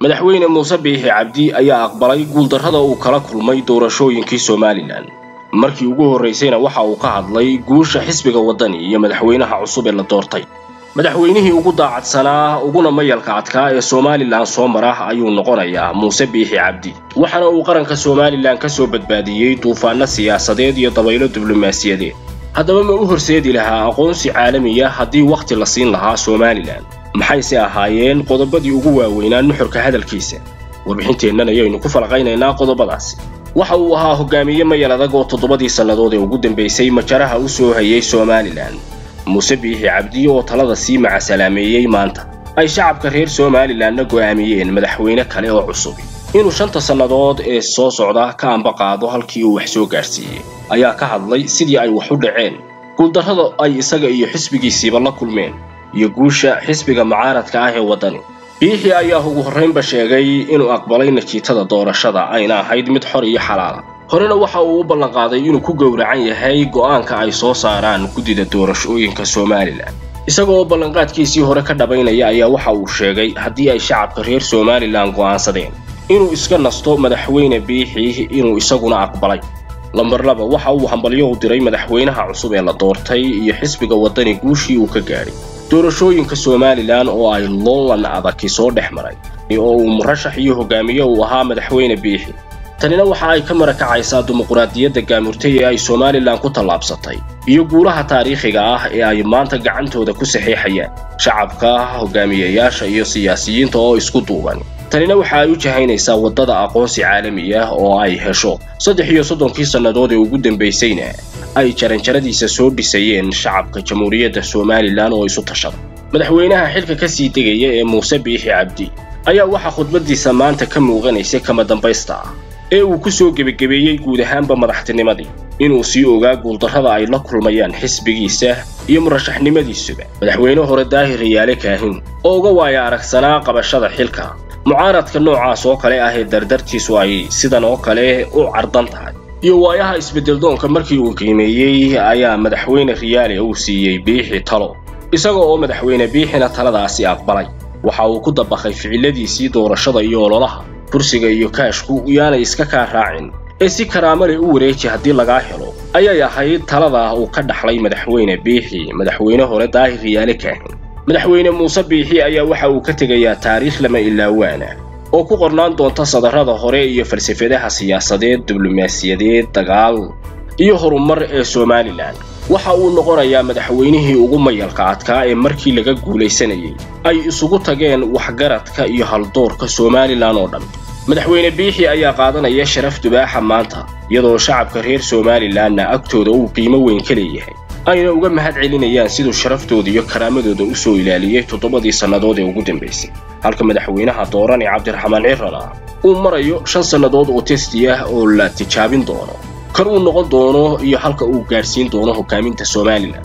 madaxweyne muuse biixi cabdi ayaa aqbalay guuldarrada uu kala kulmay doorashooyinkii somalilan markii ugu horraysayna waxa uu ka hadlay guusha xisbiga waddani iyo madaxweynaha cusub ee la doortay madaxweynihii ugu daacadsanaa uguna mayalka adkaa ee somalilan soo mara ayuu noqonayaa muuse biixi cabdi waxaana uu qaranka somalilan ka soo badbaadiyey duufaanno siyaasadeed iyo dabaylo diblomaasiyadeed haddaba ma u horseedi lahaa aqoonsi caalamiya haddii wakhti la siin lahaa somalilan maxayse ahaayeen qodobadii ugu waaweynaa nuxurka hadalkiisa warbixinteennan ayaynu ku falaqaynaynaa qodobadaasi waxa uu ahaa hogaamiye mayal adag oo toddobadii sannadood ee ugu dambaysay majaraha u soo hayay somalilan muuse biixi cabdi oo talada sii macasalaameeyey maanta ay shacabka reer somalilanna go'aamiyeen madaxweyne kale oo cusub inuu shanta sannadood ee soo socda ka ambaqaado halkii uu wax soo gaadhsiiyey ayaa ka hadlay sidii ay wax u dhaceen guuldarrada ay isaga iyo xisbigiisiiba la kulmeen iyo guusha xisbiga mucaaradka ah ee waddani biixi ayaa ugu horraynba sheegay inuu aqbalay natiijada doorashada ayna ahayd mid xor iyo xalaala horena waxa uu u ballanqaaday inuu ku gowracan yahay go'aanka ay soo saaraan guddida doorashooyinka somalilan isaga oo ballanqaadkiisii hore ka dhabaynaya ayaa waxa uu sheegay haddii ay shacabka reer somalilan go'aansadeen inuu iska nasto madaxweyne biixi inuu isaguna aqbalay lambar laba waxa uu hambalyo u diray madaxweynaha cusub ee la doortay iyo xisbiga waddani guushii uu ka gaadhay doorashooyinka somalilan oo ay loolan adaki soo dhex maray oo uu murashax iyo hogaamiye uu ahaa madaxweyne biixi tanina waxa ay ka marakacaysaa dimuqraadiyadda gaamurtay ee ay somalilan ku tallaabsatay iyo guulaha taariikhiga ah ee ay maanta gacantooda ku saxiixayaan shacabka hogaamiyayaasha iyo siyaasiyiinta oo isku duuban tanina waxa ay u jahaynaysaa waddada aqoonsi caalami ah oo ay hesho saddex iyo soddonkii sannadood ee ugu dambaysayna ay jaranjaradiisa soo dhisayeen shacabka jamhuuriyadda somalilan oo isu tashada madaxweynaha xilka ka sii degaya ee muuse biixi cabdi ayaa waxaa khudbaddiisa maanta ka muuqanaysay kama dambaysta ah ee uu ku soo gebagebeeyey guud ahaanba madaxtinimadii inuu sii ogaa guuldarrada ay la kulmayaan xisbigiisa iyo murashaxnimadiisuba madaxweyne hore daahir riyaale kaahin oo uga waaya aragsanaa qabashada xilka mucaaradka noocaas oo kale ah ee dardartiisu ay sidan oo kale u cardan tahay iyo waayaha isbeddeldoonka markii uu qiimeeyey ayaa madaxweyne riyaale uu siiyey biixi talo isaga oo madaxweyne biixina taladaasi aqbalay waxa uu ku dabaqay ficiladiisii doorashada iyo ololaha kursiga iyo kaashku yaanay iska kaa raacin ee si karaamo leh u wareeji haddii lagaa helo ayay ahayd talada uu ka dhaxlay madaxweyne biixi madaxweyne hore daahir riyaale kaahin madaxweyne muuse biixi ayaa waxa uu ka tegayaa taariikh lama ilaawaana oo ku qornaan doonta sadarrada hore iyo falsafadaha siyaasadeed diblomaasiyadeed dagaal iyo horumar ee somalilan waxa uu noqonayaa madaxweynihii ugu mayalka adkaa ee markii laga guulaysanayay ay isugu tageen waxgaradka iyo haldoorka somalilan oo dhan madaxweyne biixi ayaa qaadanaya sharaf dubaaxa maanta iyadoo shacabka reer somalilanna agtooda uu qiimo weyn ka leeyahay ayna uga mahad celinayaan siduu sharaftooda iyo karaamadooda u soo ilaaliyey toddobadii sannadood ee ugu dambaysay halka madaxweynaha dooran ee cabdiraxmaan cirana uu marayo shan sannadood oo testi ah oo la tijaabin doono kan uu noqon doono iyo halka uu gaadhsiin doono hogaaminta somalilan